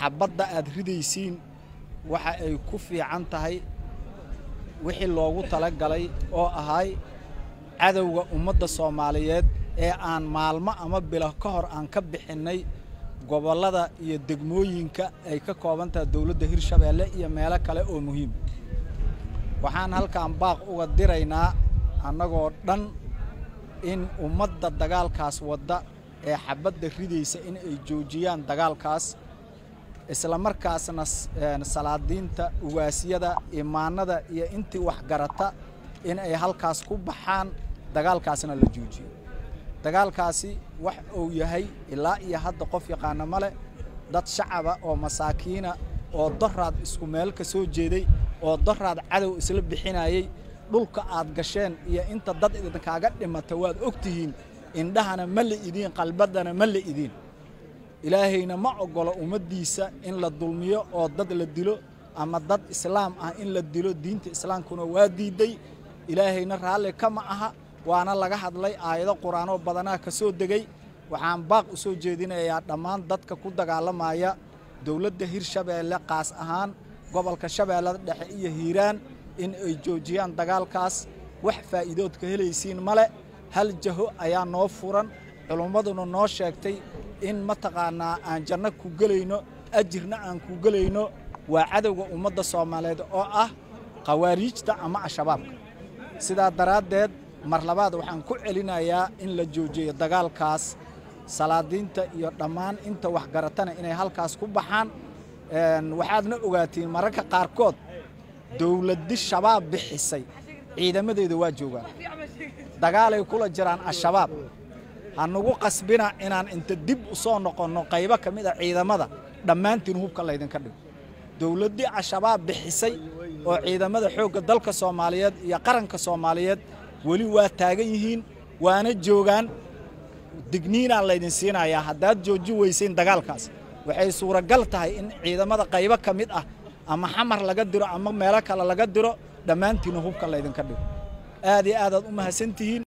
xabbadda aad ridaysiin waxa ay ku fiican tahay wixii loogu tala galay oo ahay cadowga ummadda soomaaliyeed ee aan maalmo ama bilo ka hor aan ka bixinnay gobollada iyo degmooyinka ay ka kooban tahay dowladda hirshabeelle iyo meelo kale oo muhiim waxaan halkan baaq uga diraynaa annagoo dhan in ummadda dagaalkaas wadda ee xabbadda ridaysa in ay joojiyaan dagaalkaas isla markaasna salaadiinta ugaasyada imaanada iyo intii waxgarata in ay halkaas ku baxaan dagaalkaasna la joojiyo dagaalkaasi wax uu yahay ilaa iyo hadda qof yaqaana ma leh dad shacaba oo masaakiina oo doraad isku meel ka soo jeeday oo doraad cadow isla bixinayey dhulka aad gasheen iyo inta dad idinkaaga dhimata waad og tihiin indhahana ma la idiin qalbaddana ma la idiin ilaahayna ma oggolo ummaddiisa in la dulmiyo oo dad la dilo ama dad islaam ah in la dilo diinta islaamkuna waa diidday ilaahayna raalli kama aha waana laga hadlay aayado qur-aanoo badanaa ka soo degay waxaan baaq u soo jeedinayaa dhammaan dadka ku dagaalamaya dowladda hirshabeelle qaas ahaan gobolka shabeellada dhexe iyo hiiraan in ay joojiyaan dagaalkaas wax faa'iidood ka helaysiin male hal jaho ayaa noo furan culummaduna noo sheegtay in mataqaannaa aan janno ku gelayno ajirna aan ku gelayno waa cadowga ummadda soomaaliyeed oo ah khawaariijta ama al-shabaabka sidaa daraaddeed mar labaad waxaan ku celinayaa in la joojiyo dagaalkaas salaadiinta iyo dhammaan inta waxgaratana inay halkaas ku baxaan waxaadna ogaatiin mararka qaarkood dowladdi shabaab bixisay ciidamadeeda waa joogaan dagaalay kula jiraan al-shabaab ha nagu qasbina inaan inta dib u soo noqonno qaybo ka mid a ciidamada dhammaantiin hubka laydinka dhigo dowladdii al-shabaab bixisay oo ciidamada xoogga dalka soomaaliyeed iyo qaranka soomaaliyeed weli waa taagan yihiin waana joogaan digniinaan laydin siinayaa haddaad jooji weysayn dagaalkaas waxay suuragal tahay in ciidamada qaybo ka mid ah ama xamar laga diro ama meelo kale laga diro dhammaantiinna hubka laydinka dhigo aad iyo aadaad u mahadsantihiin